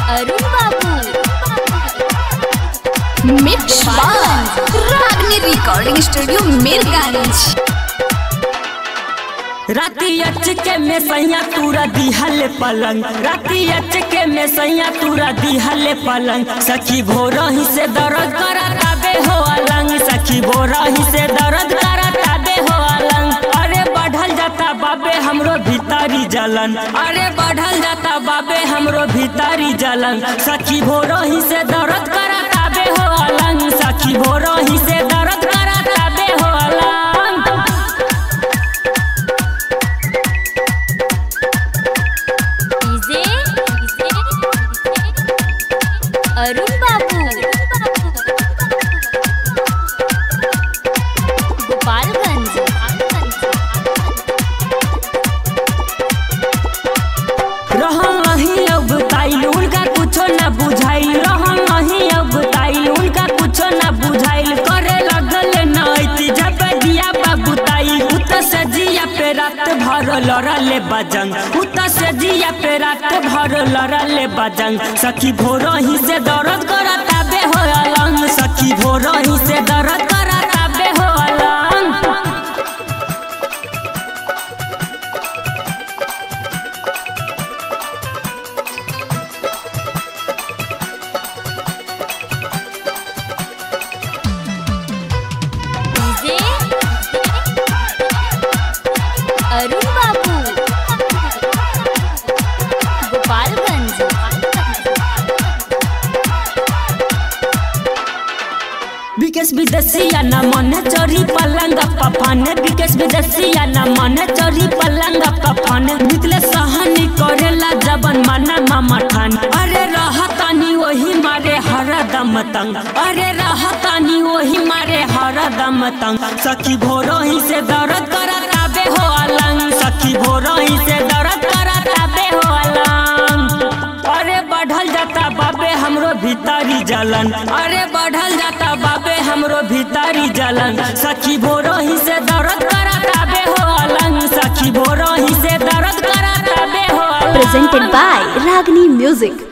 अरुण बाबू मिक्स रागनी recording studio Mirganj राती अचके में सैया तूरा दिहल पलंग राती अचके में सैया तूरा दिहल पलंग सखी भोरही से दर्द करता बे हो अलंग सखी भोरही से दर्द करता बे हो अलंग अरे बढ़ल जाता बाबे हमरो भीतरी जलन अरे बढ़ल जाता बाबे हमरो भीतरी जलन सखी भोरही से दर्द करता बे हो अलंग सखी भोरही से दर्द करता बे हो अलंग डीजे अरुण बाबू गोपालगंज रहल नहीं अब ताइल उनका कुछो न बुझाइल रहल नहीं अब ताइल उनका कुछो न बुझाइल करे लगल नैति जब दिया बाबू ताइल उत से जिया पे रात भर लड़ले बजंग उत से जिया पे रात भर लड़ले बजंग सखी भोरही से दर्द करता बे हो अलंग सखी भोरही से दर्द करता बे हो अलंग डीजे अरुण बाबू गोपालगंज विकेश विदेशिया न मन चोरी पलंग पफन विकेश विदेशिया न मन चोरी पलंग पफन निकले सहनी करेला जबन माना मामा ठान अरे रहतानी वही मारे हरदम तंग अरे रहतानी वही मारे हरदम तंग सखी भोरोही से दर्द करता बे हो अलंग सखी भोरोही से दर्द करता बे हो अलंग अरे बढ़ल जाता बाबे हमरो भीतरी जलन अरे बढ़ल जाता बाबे हमरो भीतरी जलन सखी भोरही से दर्द करता बे हो अलंग सखी भोरही से दर्द करता बे हो अलंग presented by Ragni Music.